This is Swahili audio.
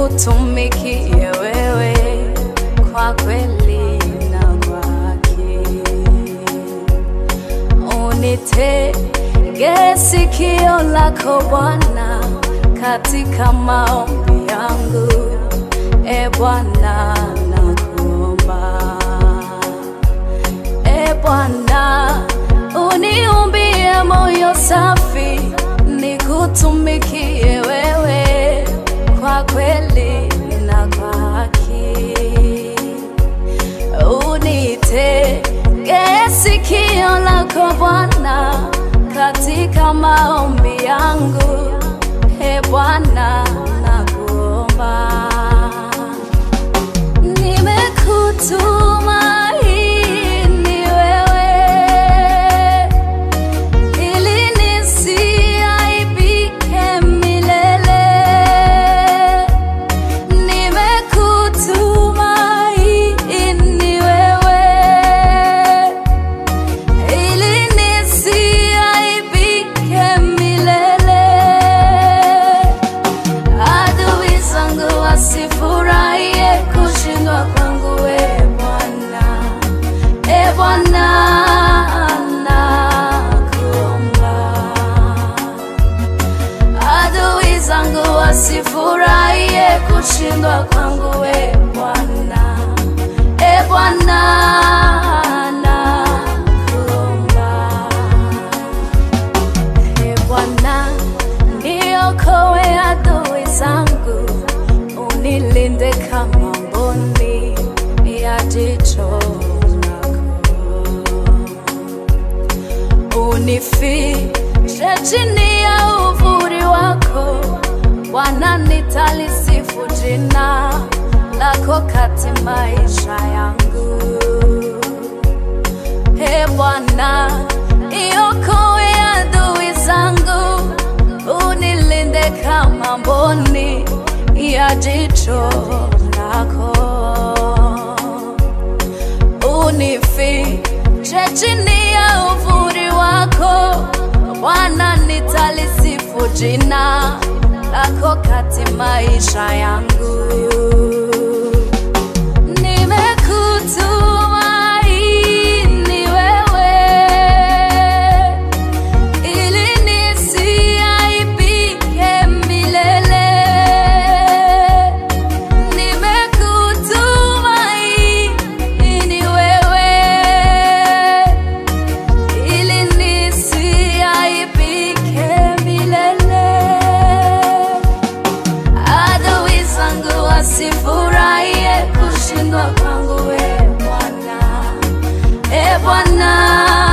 nikutumikie wewe kwa kweli na kwa haki. Unitege sikio lako Bwana katika maombi yangu, e Bwana nakuomba. E Bwana, uniumbie moyo safi, nikutumikie wewe kwa kweli na kwa haki. Unitege sikio lako Bwana katika maombi yangu, e Bwana nakuomba. Nimekutumaini wewe ili nisiaibike milele. Nimekutumaini wewe ili nisiaibike milele. Adui zangu wasifurahie kushindwa kwangu, e Bwana, e Bwana nakuomba. Adui zangu wasifurahie kushindwa kwangu, e Bwana, e Bwana nakuomba. E Bwana, niokoe adui zangu, unilinde kama mboni ya jicho lako. Unifiche chini ya uvuli wako, Bwana, nitalisifu jina lako kati maisha yangu. E Bwana, iokoe adui zangu, unilinde kama mboni ya jicho lako. Unifiche chini ya uvuli wako, Bwana, nitalisifu jina lako kati maisha yangu. Nimekutumaini wewe ili nisiaibike milele. Nimekutumaini wewe ili nisiaibike milele. Adui zangu wasifurahie kushindwa kwangu, e Bwana, e Bwana